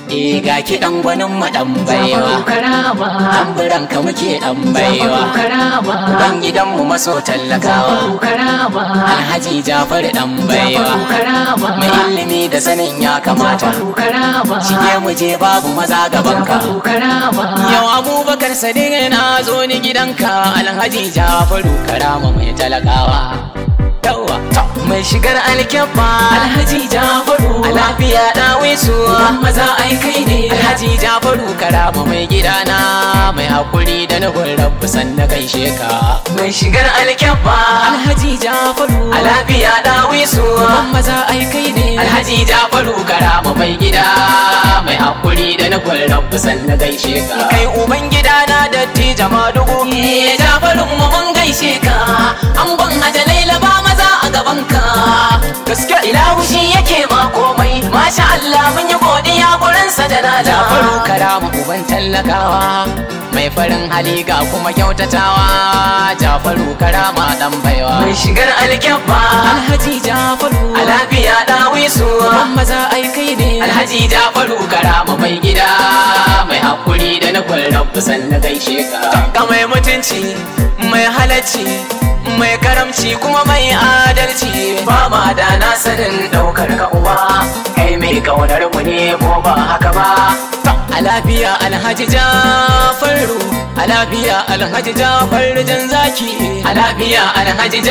Eh ga ki dan gwanin mu dan baiwa. karama Tamburan ka muke dan baiwa. karama Ban gidan mu maso tallakawa. karama Alhaji Jafar dan baiwa. karama Mai ilimi da sanin ya kamata. karama Shige mu je babu maza gaban ka. karama Yau Abubakar Sadiq na zo ni gidanka Alhaji Jafaru karama mai talakawa. Yawwa mai shigar alkyabba Alhaji Jafaru a lafiya dawe su maza ai kai ne Alhaji Jafaru karama mai gidana mai hakuri da nufin rabu sanna gaishe ka mai shigar alkyabba Alhaji Jafaru a lafiya dawe su maza ai kai ne Alhaji Jafaru karama mai gida mai hakuri da nufin rabu sanna gaishe ka kai uban gidana datti jama dugu eh Jafaru mu mun gaishe ka an ban hajalaila ba maza a gaban ka gaske ilahu shi yake ma komai masha Allah mun yi godiya gurin sa da na Jafaru karama uban tallakawa mai farin hali ga kuma kyautatawa Jafaru karama dan baiwa mai shigar alkyabba Alhaji Jafaru a lafiya dawi su maza ai kai ne Alhaji Jafaru karama mai gida mai hakuri da na kwalrabu sannan gaishe ka ga mai mutunci mai halacci mai karamci kuma mai adalci ba ma da na sanin daukar ka uba kai mai kaunar mu ne ko ba haka ba a lafiya alhaji jafaru a lafiya alhaji jafaru jan zaki a lafiya alhaji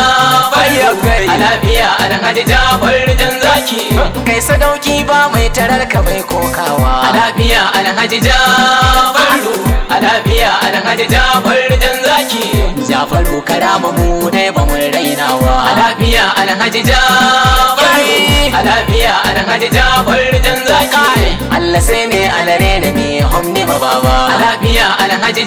jafaru a lafiya alhaji jafaru jan zaki kai sadauki ba mai tarar ka bai kokawa a lafiya alhaji jafaru a lafiya alhaji jafaru jan zaki jafaru karama mu dai ba mun rainawa a lafiya alhaji jafaru a lafiya alhaji jafaru jan zaki Allah sai ne alare da me homne ma baba a lafiya alhaji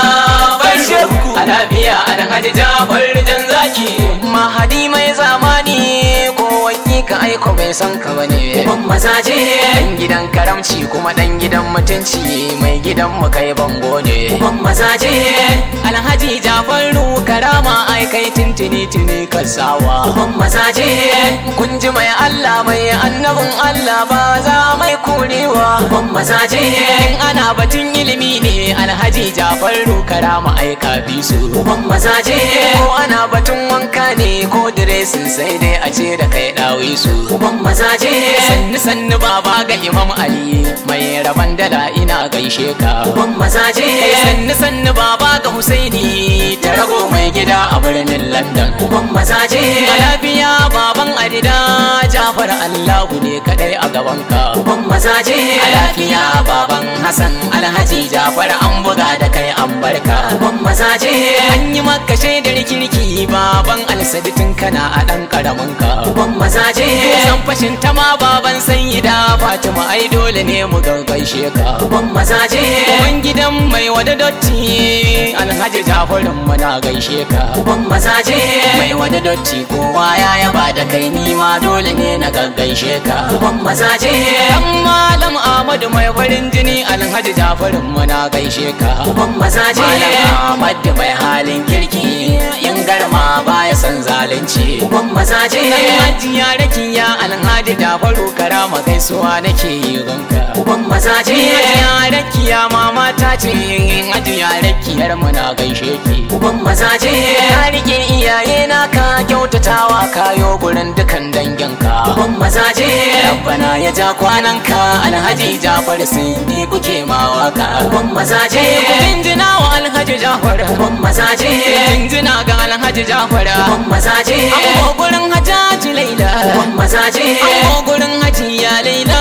jafaru a lafiya alhaji jafaru jan zaki mahadi mai zamani ko ka aiko bai san ka bane ban mazaje dan gidan karamci kuma dan gidan mutunci mai gidan mu kai bango ne ban mazaje alhaji jafaru karama ai kai tintini tini kasawa ban mazaje kun ji mai Allah mai annabin Allah ba za mai kurewa ban mazaje ana batun ilimi ne alhaji jafaru karama ai ka bi su ban mazaje ko ana batun wanka ne ko diresin sai dai a ce da kai dawi su uban mazaje sannu sannu baba ga imam ali mai raban dala ina gaishe ka uban mazaje sannu sannu baba ga husaini ta rago mai gida a birnin london uban mazaje a lafiya baban adida jafar allahu ne kadai a gaban ka uban mazaje a lafiya baban hassan alhaji jafar an buga da kai an barka uban mazaje an yi maka shaidar kirki baban alsaditin kana a dan karamin ka uban mazaje san fashin ta ma baban sayyida fatima ai dole ne mu gaishe ka uban mazaje uban gidan mai wada dotti alhaji jafarin mu na gaishe ka uban mazaje mai wada dotti kowa ya yaba da kai ni ma dole ne na gaishe ka uban mazaje dan malam ahmadu mai farin jini alhaji jafarin mu na gaishe ka uban mazaje malam ahmad mai halin kirki in garma baya san zalunci uban mazaje hajiya rakiya alhaji da faro karama gaisuwa nake yi gonka uban mazaje hajiya rakiya mama ta ce hajiya rakiyar mu na gaishe ki uban mazaje ka rike iyaye na ka kyautatawa kayo gurin dukan danginka uban mazaje rabbana ya ja kwanan ka alhaji jafar sun ni kuke ma waka uban mazaje jinjina wa alhaji jafar uban mazaje jinjina ga alhaji jafar uban mazaje an gurin hajjaji laila uban mazaje an gurin hajiya laila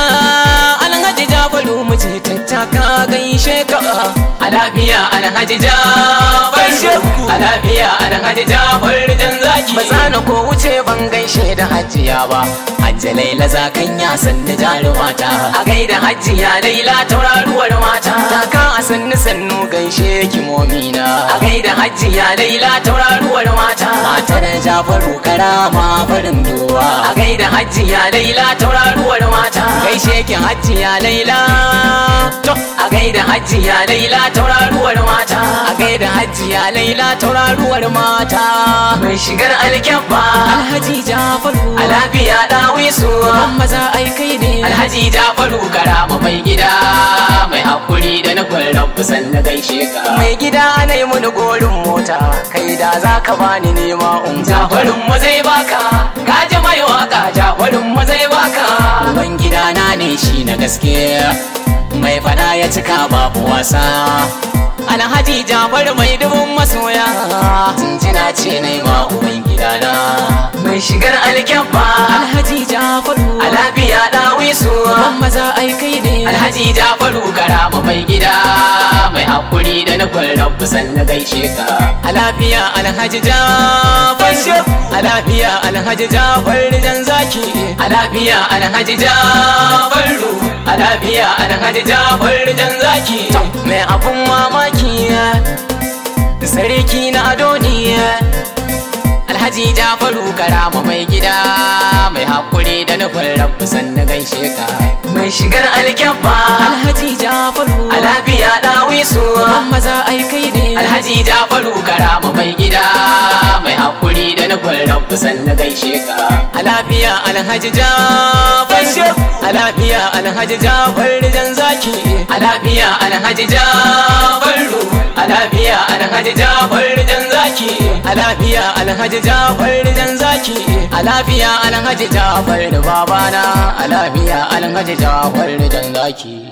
alhaji jafaru mu ce tattaka gaishe ka a lafiya alhaji jafar a lafiya alhaji jafar dan zaki ba za na ko wuce ban gaishe da hajiya ba hajji laila zakan ya sanni jarumata a gaida hajiya laila tauraruwar mata taka a sannu sannu gaishe kimomina a gaida hajiya laila tauraruwar mata matar jafaru karama farin duwa a gaida hajiya laila tauraruwar mata gaishe ki hajiya laila to a gaida hajiya laila tauraruwar mata a gaida hajiya laila tauraruwar mata mai shigar alkyabba Alhaji Jafaru a lafiya ɗawisu maza ai kai ne alhaji jafaru karama mai gida mai hakuri da nufin rabu sannan gaishe ka mai gida na yi mini gorin mota kai da za ka bani nema un jafarin mu zai baka ka ji mai waka jafarin mu zai baka uban gida na ne shi na gaske mai fada ya cika babu wasa alhaji jafar mai dubun masoya tuntuna ce na yi ma uban gidana mai shigar alkyabba Alhaji Jafaru a lafiya ɗawisu maza ai kai ne alhaji jafaru karama mai gida mai hakuri da nufin rabu sannan gaishe ka a lafiya alhaji jafar a lafiya alhaji jafar jan zaki a lafiya alhaji jafaru a lafiya alhaji jafar jan zaki mai abun mamaki sarki na adoniya Alhaji Jafaru karama mai gida mai hakuri da nufin rabu sannan gaishe ka mai shigar alkyabba Alhaji Jafaru a lafiya ɗawisu maza ai kai ne Alhaji Jafaru karama mai gida mai hakuri da nufin rabu sannan gaishe ka a lafiya Alhaji Jafar a lafiya Alhaji Jafar jan zaki a lafiya Alhaji Jafaru a lafiya Alhaji Jafar jan zaki a lafiya Alhaji Jafar jan zaki a lafiya Alhaji Jafar babana a lafiya Alhaji Jafar jan zaki